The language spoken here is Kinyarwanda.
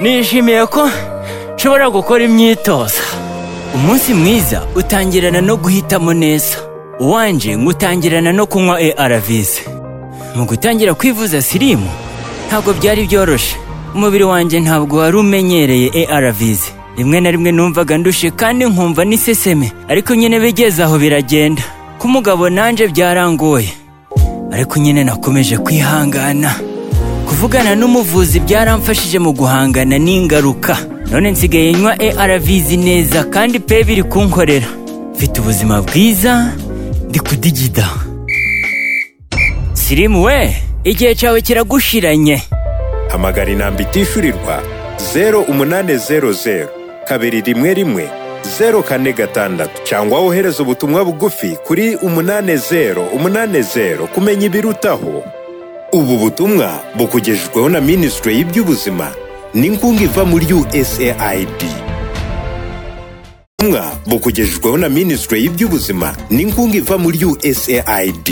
nishimiye ko nshobora gukora imyitozo umunsi mwiza utangirana no guhitamo neza uwanjye ngutangirana no kunywa arvs mu gutangira kwivuza sirimu ntabwo byari byoroshye umubiri wanjye ntabwo wari umenyereye arvs rimwe na rimwe numvaga ndushye kandi nkumva n'iseseme ariko nyine bigeze aho biragenda ku mugabo nanjye byarangoye ariko nyine nakomeje kwihangana kuvugana n'umuvuzi byaramfashije mu guhangana n'ingaruka none nsigaye nywa arvs neza kandi pe biri kunkorera mfite ubuzima bwiza ndi kudigida sirimu we igihe cyawe kiragushiranye hamagara inamba itishyurirwa zeru umunani zeru zeru kabiri rimwe rimwe zeru kane gatandatu cyangwa wohereze ubutumwa bugufi kuri umunani zeru umunani zeru kumenya ibirutaho ubu butumwa bukugejejweho na minisitiri y'iby'ubuzima n'inkunga iva muri usaid ubutumwa bukugejejweho na minisitiri y'iby'ubuzima n'inkunga iva muri usaid